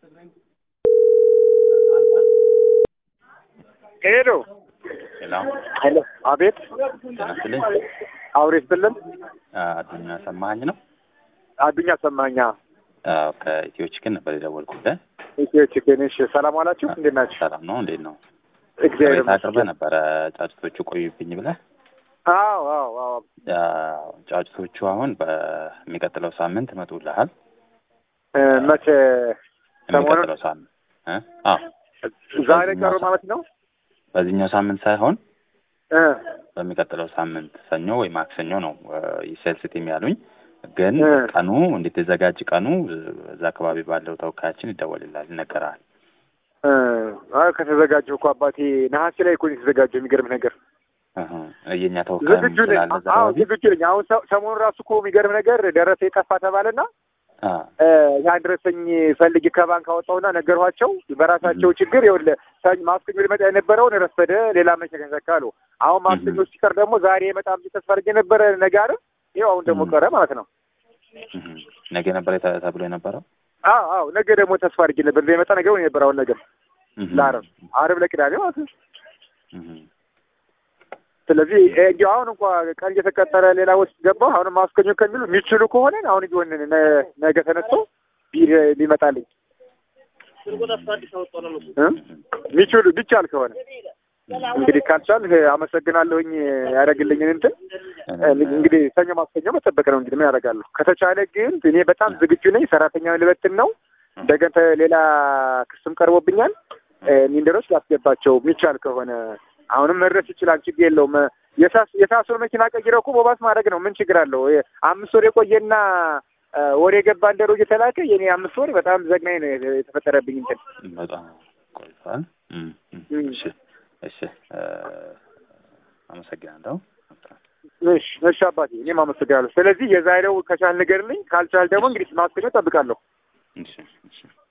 ሄሎ ሄሎ ሄሎ፣ አቤት ጤና ይስጥልኝ። አውሬ ስትልን አዱኛ ሰማኸኝ ነው? አዱኛ ሰማኛ አዎ፣ ከኢትዮ ቺክን ነበር የደወልኩልህ። ኢትዮ ቺክን። እሺ፣ ሰላም ዋላችሁ? እንዴት ናችሁ? ሰላም ነው? እንዴት ነው? እግዚአብሔር ቅሬታ አቅርበህ ይመስገን። ነበረ ጫጭቶቹ ቆዩብኝ ብለህ። አዎ አዎ አዎ። ያው ጫጭቶቹ አሁን በሚቀጥለው ሳምንት ይመጡልሃል። እ፣ መቼ ሰሞኑን የሚቀጥለው ሳምንት እ? አዎ ዛሬ ቀሩ ማለት ነው? በዚህኛው ሳምንት ሳይሆን እ በሚቀጥለው ሳምንት ሰኞ ወይ ማክሰኞ ነው ሴልስ ቲም ያሉኝ። ግን እ። ቀኑ እንድትዘጋጅ ቀኑ እዛ አካባቢ ባለው ተወካያችን ይደወልልሃል፣ ይነገርሃል። እ፣ አይ ከተዘጋጀሁ እኮ አባቴ ነሐሴ ላይ እኮ ነው የተዘጋጀው። የሚገርም ነገር እህ፣ የእኛ ተወካይም ዝግጁ ነኝ። ስላለ እዛ አዎ አካባቢ ዝግጁ ነኝ። አሁን ሰ- ሰሞኑን ራሱ እኮ የሚገርም ነገር ደረሰ የጠፋ ተባለና አ፣ እ፣ ያን ደረሰኝ ፈልጌ ከባንክ አወጣሁና ነገርኋቸው። በራሳቸው ችግር ይኸውልህ ሰኞ ማክሰኞ ሊመጣ የነበረውን ረፈደ፣ ሌላ መቼ ከሰካ አሉ። አሁን ማክሰኞ እህ። ሲቀር ደግሞ ዛሬ የመጣም ተስፋ አድርጌ ነበረ ነገ አይደል? ይኸው አሁን ደግሞ እህ። ቀረ ማለት ነው። እህ። ነገ ነበር የተ- ተብሎ የነበረው አዎ አዎ ነገ ደግሞ ተስፋ አድርጌ ነበር እንደሚመጣ ነገ ነው የነበረ አሁን ነገር እህ። ለዓርብ ዓርብ ለቅዳሜ ማለት ነው። እህ። ስለዚህ እ፣ እንዲያው አሁን እንኳ ቀን እየተቀጠረ ሌላ ውስጥ ገባሁ። አሁን ማስከኞ ከሚሉ የሚችሉ ከሆነ አሁን ቢሆን ነ- ነገ ተነስቶ ቢ- ቢመጣልኝ እ? የሚችሉ ቢቻል ከሆነ እንግዲህ ካልቻል አመሰግናለሁኝ ያደረግልኝን እንትን እ፣ እንግዲህ ሰኞ ማስከኞ መጠበቅ ነው እንግዲህ ምን ያደርጋለሁ። ከተቻለ ግን እኔ በጣም ዝግጁ ነኝ። ሰራተኛውን ልበትን ነው እንደገና ተ- ሌላ ክስም ቀርቦብኛል። እ፣ ሚንደሮች ላስገባቸው የሚቻል ከሆነ አሁንም መድረስ ይችላል። ችግር የለውም። የሳስ- የሳሱን መኪና ቀይረው እኮ ቦባስ ማድረግ ነው። ምን ችግር አለው? የ- አምስት ወር የቆየና እ፣ ወር የገባ እንደሮ እየተላከ የኔ አምስት ወር በጣም ዘግናኝ ነው የተ- የተፈጠረብኝ እንትን በጣም ቆይቷል። እም፣ እም። እም። እሺ እሺ እ፣ አመሰግናለሁ። እሺ እሺ አባቴ እኔም አመሰግናለሁ። ስለዚህ የዛሬው ከቻል ንገርልኝ፣ ካልቻል ደግሞ እንግዲህ ማስከኞ እጠብቃለሁ። እሺ እሺ